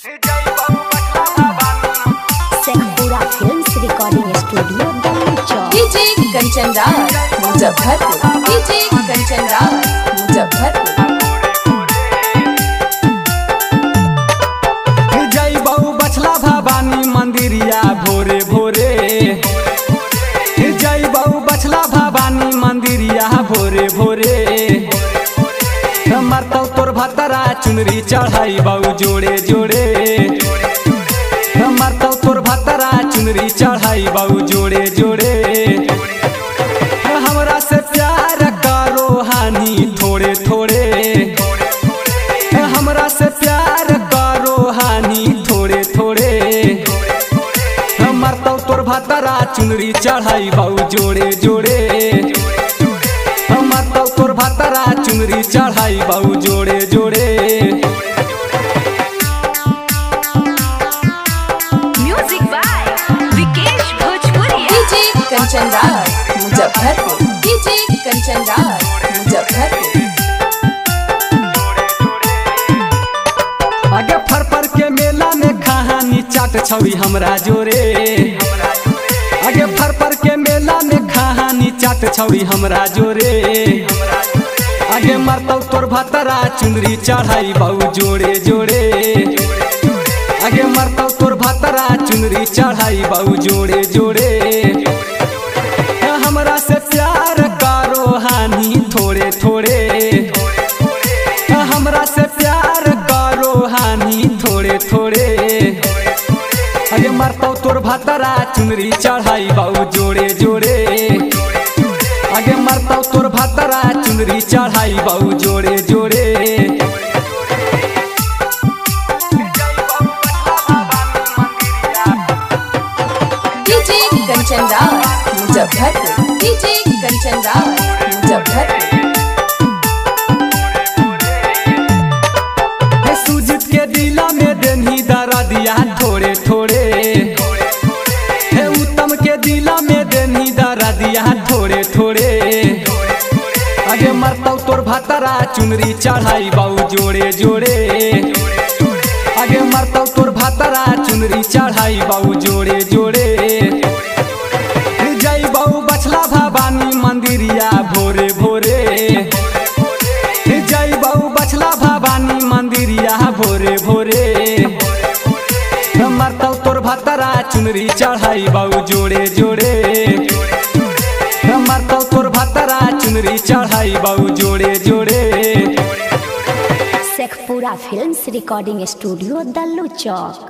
Sheikhpura films recording studio Delhi Chowk DJ Kanchan Raj Muzaffarpur DJ Kanchan Raj Muzaffarpur जय बहु बछला भवानी मंदिरिया भोरे भोरे जय बहु बछला भवानी मंदिरिया भोरे भोरे मरतौ तोर भतरा चुनरी चढ़ाई बहु जोड़े जोड़े मरतौ तोर भतरा चुनरी चढ़ाई बहु जोड़े जोड़े हमरा से प्यार करो हानि थोड़े थोड़े हमरा से प्यार करो हानि थोड़े थोड़े मरतौ तोर भतरा चुनरी चढ़ाई बहु जोड़े जोड़े मरतौ तोर भतरा चुनरी चढ़ाई बहु जोड़े जोड़े music by Vikesh Bhojpuriya DJ Kanchan Raj Muzaffarpur DJ Kanchan Raj Muzaffarpur आगे फर फर के मेला में कहानी चाट छवि हमरा जोरे आगे फर फर के मेला में कहानी चाट छवि हमरा जोरे आगे मरतौ तोर भतरा चुनरी चढ़ाई बहु जोड़े जोड़े आगे मरतौ तोर भतरा चुनरी चढ़ाई बहु जोड़े जोड़े हमरा से प्यार करो हानि थोड़े थोड़े हमरा से प्यार करो हानि थोड़े थोड़े अरे मरतौ तोर भतरा चुनरी चढ़ाई बाऊ जोड़े जोड़े आगे मरतौ तोर भतरा चुनरी चढ़ाई बाऊ जोड़े जोड़े डीजे कंचन राज मुजफ्फरपुर डीजे कंचन राज मुजफ्फरपुर हे सुजित के दिला में देनी दरा दिया थोड़े थोड़े हे उत्तम के दिला में देनी दरा दिया थोड़े थोड़े आगे मरतौ तोर भतरा चुनरी चढ़ाई बाऊ जोड़े जोड़े आगे मरतौ तोर भतरा चुनरी चढ़ाई बाऊ जोड़े जोड़े जय बाऊ बछला भवानी मंदिरिया भोरे भोरे जय बहु बछला भवानी मंदिरिया भोरे भोरे मरतौ तोर भतरा चुनरी चढ़ाई बहु जोड़े जोड़े मरतौ तोर भतरा चुनरी चढ़ाई बहु जोड़े जोड़े Sheikhpura films recording studio Delhi चौक